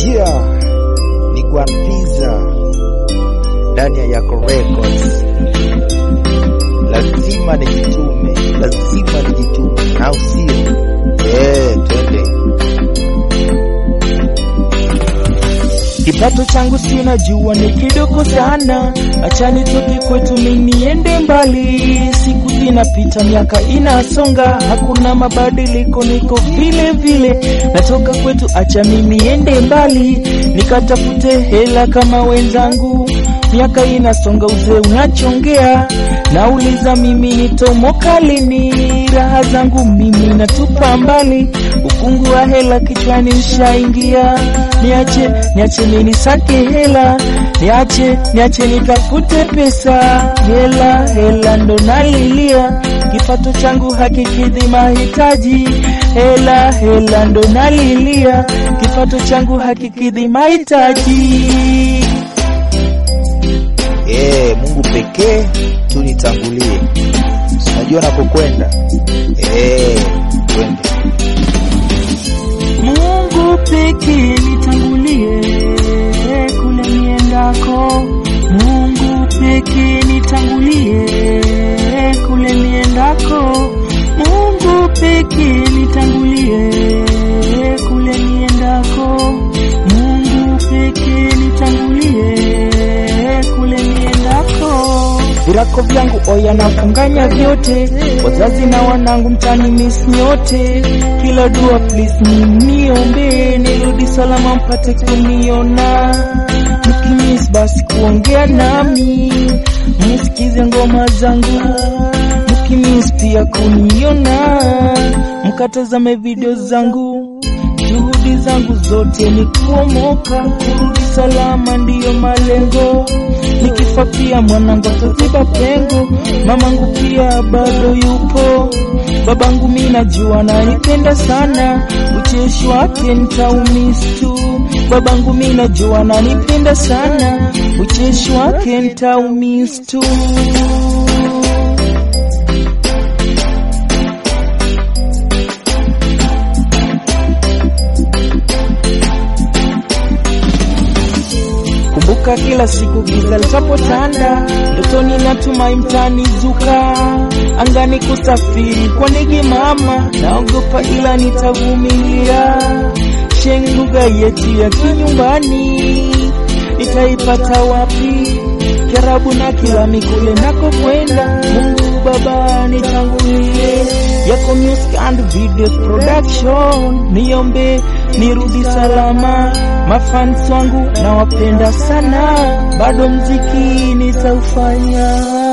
Yeah, ni Gwanpiza ndani ya Yako Records. Lazima nijitume, lazima nijitume, au sio? Eh, twende. Kipato changu sina jua ni kidogo sana, acha nitoke kwetu mimi niende mbali. Siku zinapita miaka inasonga, hakuna mabadiliko, niko vile vile. Natoka kwetu, acha mimi niende mbali, nikatafute hela kama wenzangu. Miaka inasonga, uzee unachongea, nauliza mimi nitomoka lini? Raha zangu mimi natupa mbali, ufungu wa hela kichwani ushaingia. Niache, niache mimi sake hela, niache, niache nitafute pesa. Hela, hela ndo nalilia, kipato changu hakikidhi mahitaji. Hela, hela ndo nalilia, kipato changu hakikidhi mahitaji. Eh, Mungu pekee tu nitangulie. Unajua nakokwenda? Eh, twende. Mungu pekee nitangulie kule niendako. Mungu pekee nitangulie kule niendako. Mungu pekee nitangulie kule niendako. Mungu pekee nitangulie kule niendako. Virako vyangu oya nafunganya vyote, wazazi na wanangu mtani miss nyote. Kila dua please mniombe, nirudi salama mpate kuniona. Mkimiss basi kuongea nami, msikize ngoma zangu. Mkimiss pia kuniona, mkatazame video zangu. Juhudi zangu zote ni kuomoka, kurudi salama ndiyo malengo. Nikifa pia mwanangu ataziba pengo, mamangu pia bado yupo, babangu mi najua nanipenda sana, ucheshi wake nitaumiss tu. Babangu mi najua nanipenda sana, ucheshi wake nitaumiss tu. Kumbuka kila siku giza litapotanda, ndotoni natumai mtanizuka, angani kusafiri kwa ndege mama, naogopa ila nitavumilia. Sheng lugha yetu ya kinyumbani nitaipata wapi? Kiarabu na Kilami kule nako kwenda, Mungu Baba nitangulie. Yako music and videos production, niombe nirudi salama. Mafans wangu nawapenda sana, bado mziki nitaufanya.